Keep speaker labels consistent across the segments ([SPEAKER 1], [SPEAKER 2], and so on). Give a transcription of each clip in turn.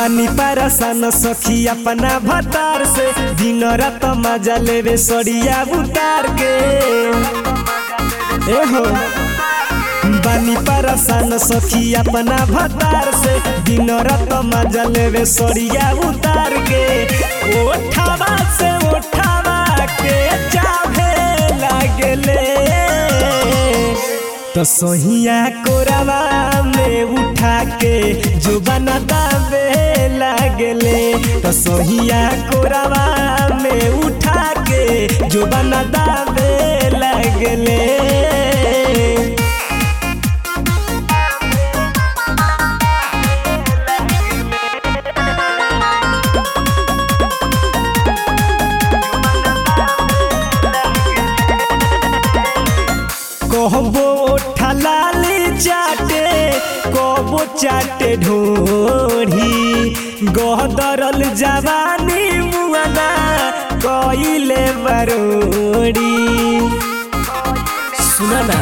[SPEAKER 1] बानी परेशान सखी अपना भतार से दिन रात मजा लेवे सड़िया उतार के ए हो बानी परेशान सखी अपना भतार से दिन रात मजा लेवे सड़िया उतार के ओठावा से ओठावा के चाहे लागले तो सोहिया कोरावा में उठा के जो बना दावे लागले तो सोहिया कोरावा में उठा के जो बना दावे लागले कहबो ठलाली चाटे कहबो चाटे ढोरी गहदरल जवानी मुआना कइले बरोड़ी सुना ना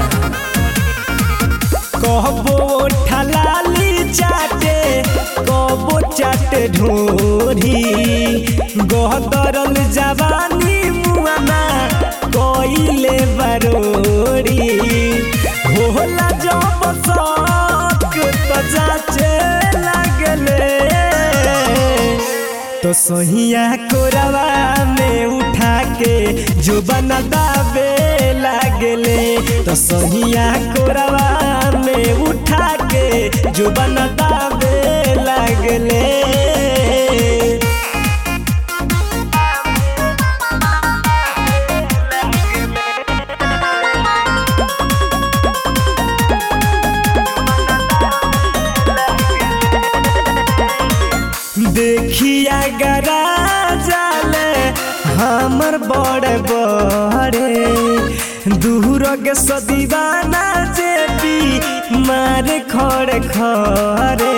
[SPEAKER 1] कहबो ठलाली चाटे कहबो चाटे ढोरी गहदरल जवानी मुआना कइले बरोड़ी होला जब शौक तो जाचे लगले तो सोहिया कोरवा में उठा के जो बना दावे लागले तो सोहिया कोरवा में उठा के जो बना दावे लागले देखिया गरा जाले हमर बड़े बड़े दूर के सदीवाना जेपी मारे खड़े खड़े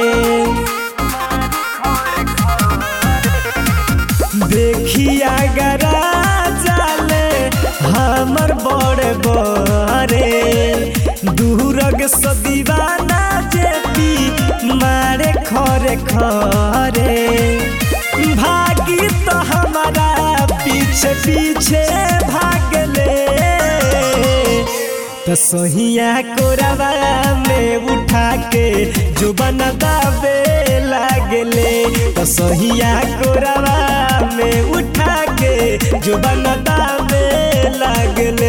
[SPEAKER 1] देखिया गरा जाले हमर बड़े बड़े दूर के सदीवाना जेपी मारे खरे खरे भागी तो हमारा पीछे पीछे भागले तो सोहिया कोरवा में उठा के जो बना दावे लागले तो सोहिया कोरवा में उठा के जो बना दावे लागले